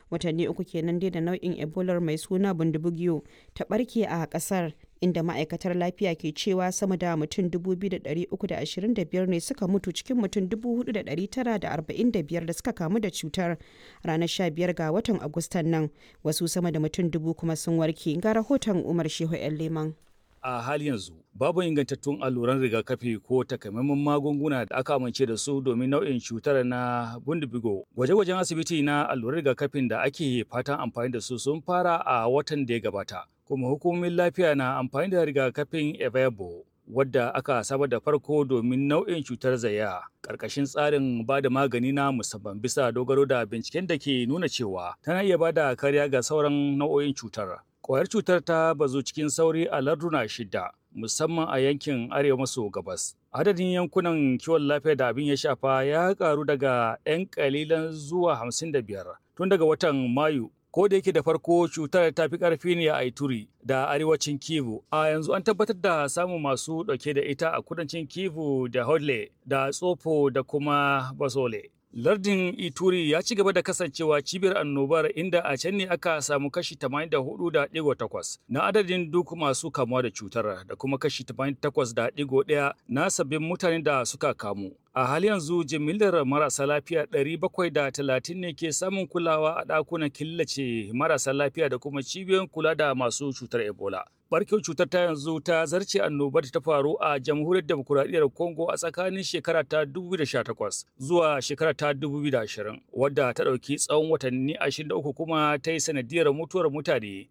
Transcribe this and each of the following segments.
watanni uku kenan dai da nau'in ebola mai suna bundibugyo ta barke a kasar inda ma'aikatar lafiya ke cewa sama da mutum 2,325 ne suka mutu cikin mutum 4,945 da suka kamu da cutar ranar 15 ga watan agustan nan wasu sama da mutum dubu kuma sun warke ga rahoton umar shehu 'yan leman a hali yanzu babu ingantattun alluran rigakafi ko takamaiman magunguna da aka amince da su domin nau'in cutar na bundibigo gwaje-gwajen asibiti na alluran rigakafin da ake fatan amfani da su sun fara a watan da ya gabata kuma hukumomin lafiya na amfani da rigakafin evebo wadda aka saba da farko domin nau'in cutar zaya ƙarƙashin tsarin ba da magani na musamman bisa dogaro da binciken da ke nuna cewa tana iya ba da kariya ga sauran nau'o'in cutar Kwayar cutar ta bazu cikin sauri a larduna shida, musamman a yankin arewa maso gabas. Adadin yankunan kiwon lafiya da abin ya shafa ya karu daga 'yan kalilan zuwa 55 tun daga watan Mayu. Ko da yake da farko cutar ta fi ƙarfi ne a Ituri da arewacin Kivu, a yanzu an tabbatar da samun masu ɗauke da ita a kudancin Kivu da Hodle da Tsofo da kuma Basole. Lardin Ituri ya ci gaba da kasancewa cibiyar annobar inda a can ne aka samu kashi 84.8 na adadin duk masu kamuwa da cutar da kuma kashi 88.1 na sabbin mutanen da suka kamu. A hali yanzu jimillar marasa lafiya 730 ne ke samun kulawa a ɗakunan killace marasa lafiya da kuma cibiyoyin kula da masu cutar Ebola. barkewar cutar ta yanzu ta zarce annobar ta faru a jamhuriyar demokuraɗiyyar congo a tsakanin shekara ta 2018 zuwa shekara ta 2020 wadda ta ɗauki tsawon watanni 23 kuma ta yi sanadiyar mutuwar mutane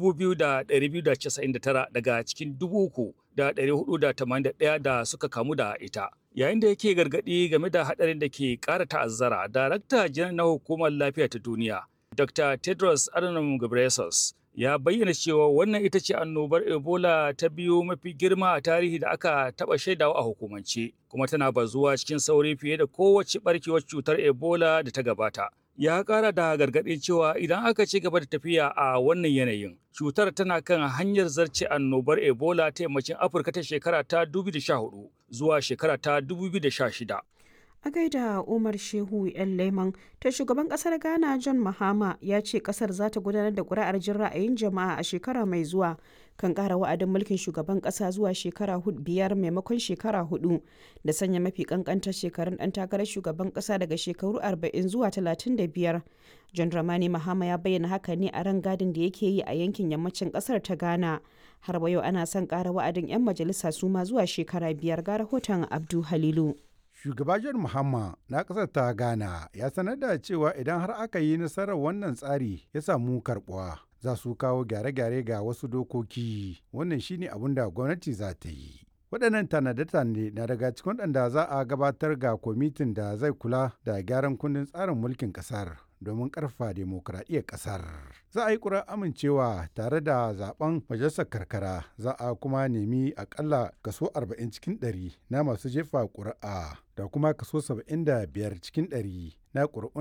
2,299 daga cikin 3,481 da suka kamu da ita yayin da yake gargaɗi game da haɗarin da ke ƙara ta'azzara darakta janar na hukumar lafiya ta duniya dr tedros adhanom ghebreyesus ya bayyana cewa wannan ita ce annobar ebola ta biyu mafi girma a tarihi da aka taɓa shaidawa a hukumance kuma tana bazuwa cikin sauri fiye da kowace barkewar cutar ebola da ta gabata ya ƙara da gargaɗin cewa idan aka ci gaba da tafiya a wannan yanayin cutar tana kan hanyar zarce annobar ebola ta yammacin afirka ta shekara ta 2014 zuwa shekara ta 2016 a gaida umar shehu yan leman ta shugaban kasar ghana john mahama ya ce kasar za ta gudanar da kuri'ar jin ra'ayin jama'a a shekara mai zuwa kan kara wa'adin mulkin shugaban kasa zuwa shekara biyar maimakon shekara hudu da sanya mafi kankantar shekarun dan takarar shugaban kasa daga shekaru 40 zuwa 35 john ramani mahama ya bayyana haka ne a ran gadin da yake yi a yankin yammacin kasar ta ghana har wa yau ana son kara wa'adin 'yan majalisa su ma zuwa shekara biyar ga rahoton abdu halilu Shugaba John Mahama na ƙasar ta Ghana ya sanar da cewa idan har aka yi nasarar wannan tsari ya samu karɓuwa za su kawo gyare-gyare ga wasu dokoki wannan shine abin da gwamnati za ta yi. waɗannan tanade-tanade na daga cikin waɗanda za a gabatar ga kwamitin da zai kula da gyaran kundin tsarin mulkin ƙasar domin ƙarfa demokuraɗiyyar ƙasar. Za a yi ƙura amincewa tare da zaben majalisar karkara za a kuma nemi akalla kaso 40 cikin 100 na masu jefa ƙuri'a da kuma kaso 75 cikin 100 na ƙuri'un